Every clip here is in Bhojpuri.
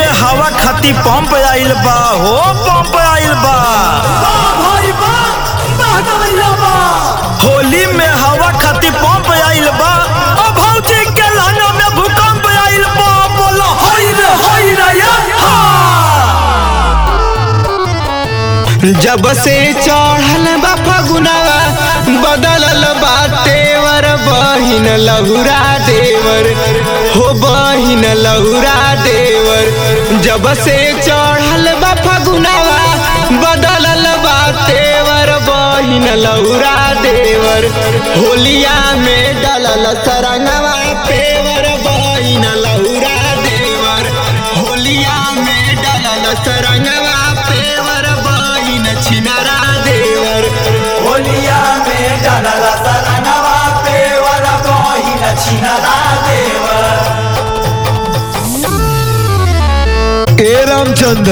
में हवा खाती पंप आइल बा हो पंप आइल बा भाई बा बहनाइला बा होली में हवा खाती पंप आइल बा ओ भौजी के लहंगा में भूकंप आइल बा बोलो होई रे होई रे या हा जब से चढ़ल बा फगुनावा बदलल बा तेवर बहिन लहुरा देवर हो बहिन लहुरा देवर जब से चढ़ल बा फगुनावा बदलल बा तेवर बहिन लहुरा देवर होलिया में डलल सरंगवा पेवर बहिन लहुरा देवर होलिया में डलल सरंगवा पेवर बहिन छिनरा देवर होलिया में डालला सरनवा पे वाला बहिन छिनरा देवर ए रामचंद्र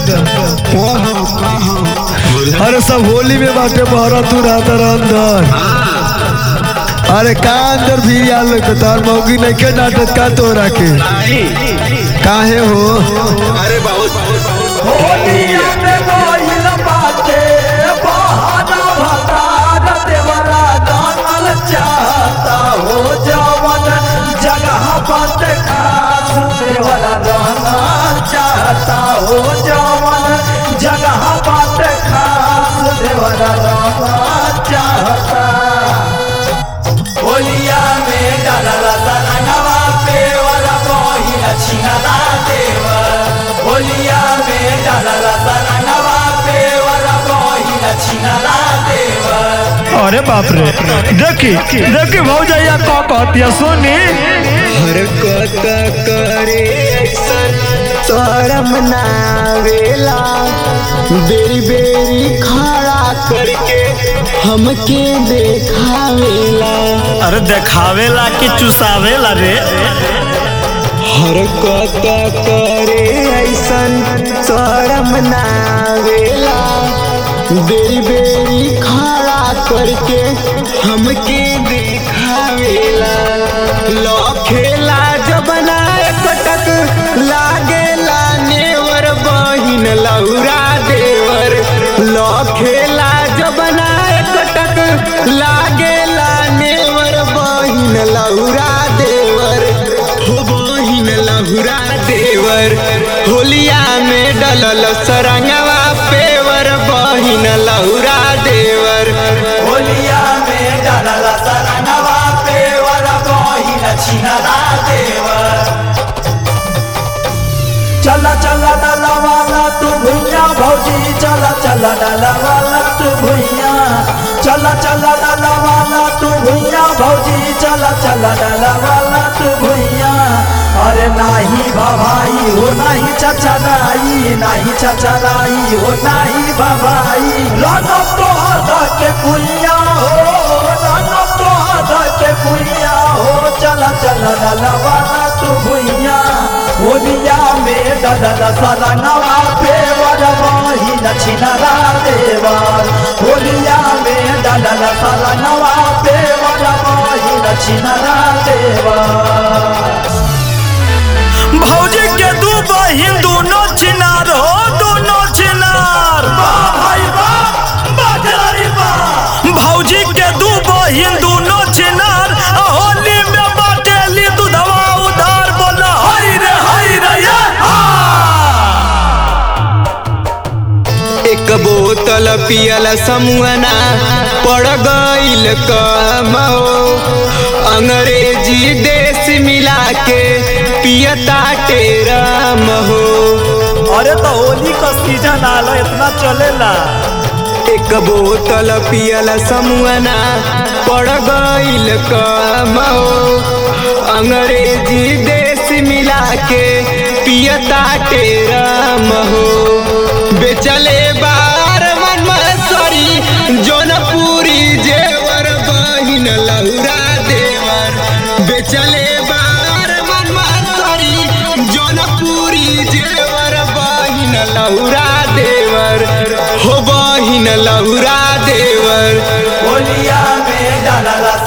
अरे सब होली में बाटे बहरा तू रहता रह अंदर अरे का अंदर भी आल तो तार मौगी नहीं के नाटक का तोरा के काहे हो अरे बहुत होलिया में बहिन बाटे बहाना भतार देवरा जानल चाहता हो जवन जगह बाटे खास देवरा जानल चाहता हो जवन जगह बाटे खास देवरा जानल चाहता होलिया में डालला सरंगवा पे वाला बहिन छिनला देवर होलिया में डालला सरंगवा पे वाला बहिन छिनला देवर अरे बाप रे देखी देखी भौजैया का कहतिया सोनी हरकत करे ऐसन शरम नावेला बेरी बेरी खड़ा करके हमके देखावेला अरे देखावेला कि चुसावेला रे हरकत करे ऐसन शरम नावेला बेरी बेरी खड़ा करके हमके देखावेला लखेला जबना कटक लागेला नेवर बहिन लौरा देवर लखेला जबना कटक लागेला नेवर बहिन लौरा देवर हो बहिन लहुरा देवर होलिया में डलल सरंगवा पेवर बहिन लहुरा देवर होलिया में डालला सरंगवा पे वाला बहिन छिनला देवर चला चला डाला वाला तू भुइया भौजी चला चला डाला वाला तू भुइया चला चला डाला वाला तू भुइया भौजी चला चला डाला वाला तू भुइया अरे नाही भवाई हो नाही चचराई नाही चचराई हो नाही भवाई रनो तो हदा के कुइया हो रनो तो हदा के कुइया हो चला चला डाला वाला तू भुइया होलिया में डलल सरंगवा फेवर बहिन छिनरा देवर होलिया में डलल सरंगवा फेवर बहिन छिनरा देवर भौजी के दू बहिन दोनों छिनार हो दोनों छिनार भाई बा बाजारी बा भौजी के दू बहिन दोनों छिनार आ होली में बाटेली दूधवा उधार बोला हई रे हई रे ये एक बोतल पियल समुअना पड़ गईल कम हो अंग्रेजी देश मिला के पियता टेरम हो अरे तो होली का सीजन आला इतना चलेला एक बोतल पियल समुअना पड़ गईल कम हो अंग्रेजी देश मिला के पियता टेरम हो बेचले बार मन मसरी जौनपुरी जेवर बहिन लहुरा देवर बेचले बार मन मसरी जौनपुरी जेवर बहिन लहुरा देवर हो बहिन लहुरा देवर होलिया में डालल